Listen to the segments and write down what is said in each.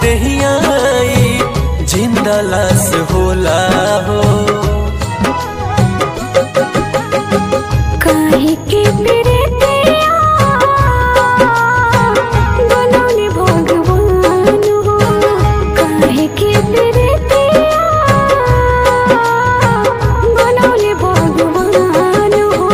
दहियाई जिंदा लाश होला हो काहे के प्रीतिया बनौले भगवान हो काहे के प्रीतिया बनौले भगवान हो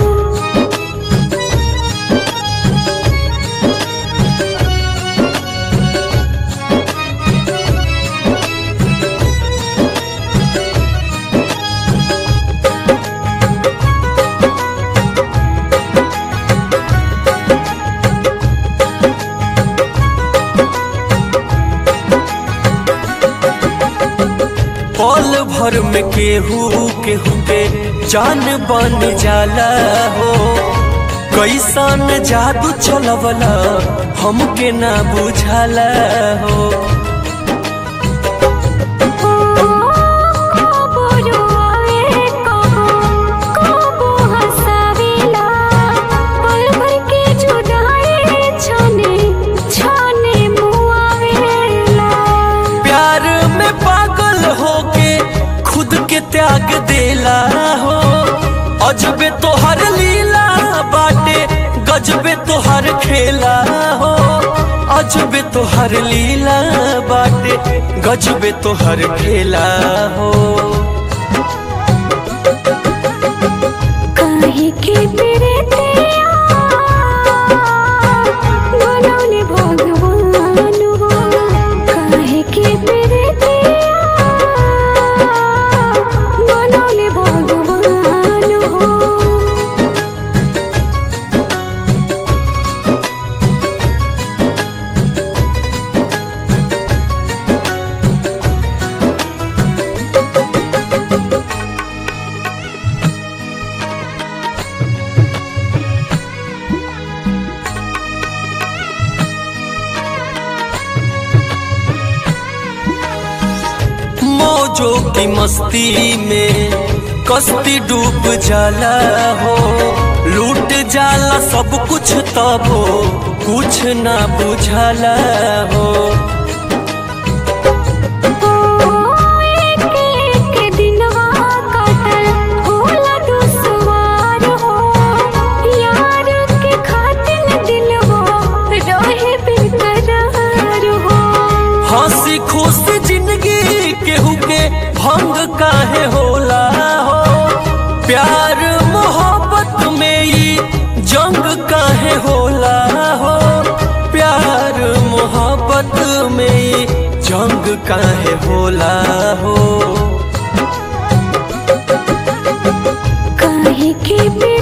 पल भर में केहू केहू के जान बन जाला हो कैसन जादू चलवला हमके ना बुझाला हो कबो रोआवे कबो कबो हंसावेला पल भर के जुदाई छने छने मुआवेला प्यार में पागल होके खुद के त्याग देला हो अजबे तोहर लीला बाटे गजबे तोहर खेला हो अजबे तोहर लीला बाटे गजबे तोहर खेला हो काहे के प्रीतिया बनौले भगवान हो काहे के प्रीतिया बनौले भगवान हो मौजों की मस्ती में कश्ती डूब जाला हो लूट जाला सब कुछ तब हो कुछ ना बुझाला हो एक एक दिनवा काटल होला दुश्वार हो यार के खातिर दिलवा रहे बेकरार हो हंसी खुशी जिंदगी केहू के भंग काहे होला हो प्यार मोहब्बत में ही जंग काहे होला हो प्यार मोहब्बत में ही जंग काहे होला हो काहे के पे